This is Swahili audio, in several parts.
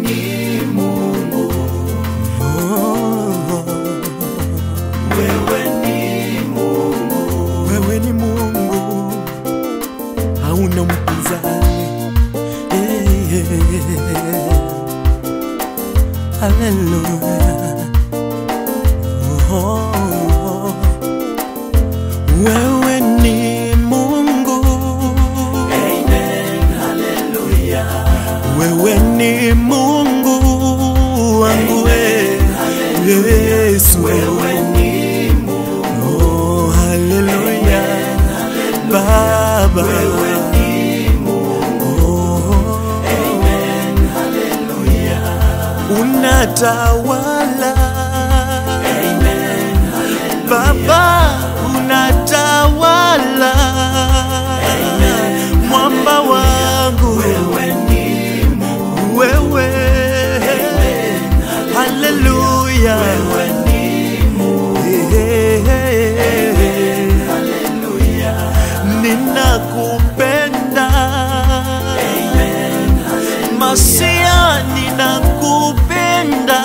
ni Mungu, Oh, wewe ni Mungu, wewe ni Mungu, hauna mpinzani. Eh, eh, eh. Haleluya. Oh, wewe ni Mungu, amen, haleluya, wewe ni Mungu wangu we Yesu. wewe ni Mungu, Oh, haleluya Baba, wewe ni Mungu, oh, amen, haleluya, unatawala amen, haleluya, Baba, unatawala mwamba wangu wewe ni Mungu, wewe, haleluya wewe ni Mungu, haleluya, ninakupenda amen, haleluya, Masia, ninakupenda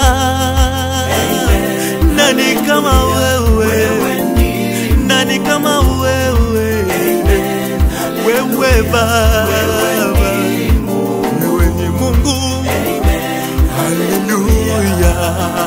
nani kama wewe, wewe ni nani kama wewe, wewe Baba, wewe ni Mungu, haleluya.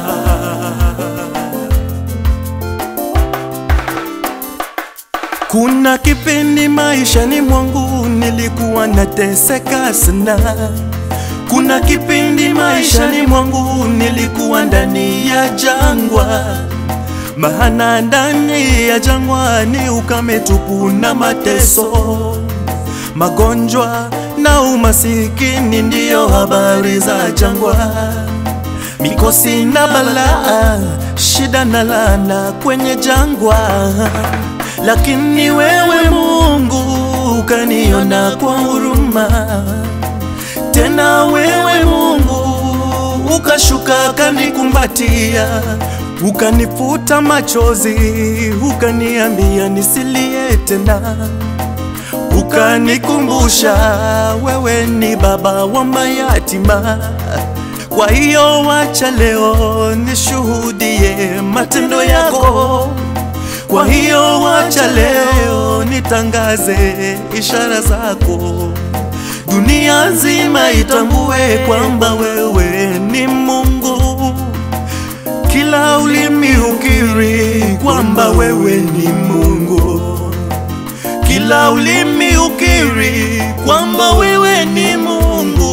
Kuna kipindi maishani mwangu nilikuwa nateseka sana. Kuna kipindi maishani mwangu nilikuwa ndani ya jangwa, maana ndani ya jangwa ni ukame tupu na mateso, magonjwa na umasikini ndiyo habari za jangwa mikosi na balaa, shida na laana kwenye jangwa, lakini wewe Mungu ukaniona kwa huruma, tena wewe Mungu ukashuka kanikumbatia, ukanifuta machozi, ukaniambia nisilie tena ukanikumbusha wewe ni baba wa mayatima. Kwa hiyo wacha leo nishuhudie matendo yako. Kwa hiyo wacha leo nitangaze ishara zako, dunia nzima itambue kwamba wewe ni Mungu. Kila ulimi ukiri kwamba wewe ni Mungu kila ulimi ukiri kwamba wewe ni Mungu.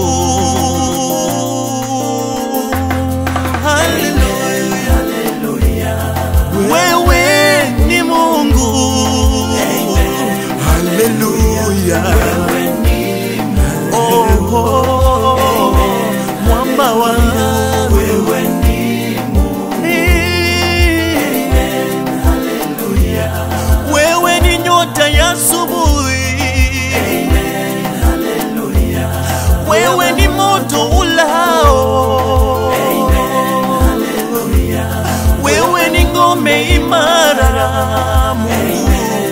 Haleluya, wewe ni Mungu. Haleluya, oh, oh, mwamba wangu wewe ni Mungu, wewe ni nyota ya asubuhi, haleluya, wewe ni moto ulao, wewe ni ngome imara, Mungu,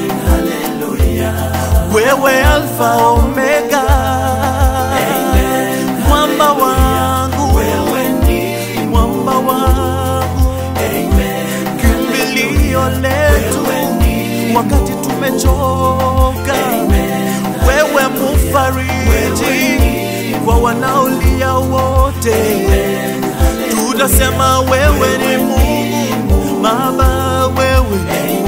wewe Alfa Omega, mwamba wangu, wewe ni mwamba wangu, kimbilio letu wakati tumechoka, wewe mufariji kwa wanaolia wote, tutasema wewe ni Mungu Baba, wewe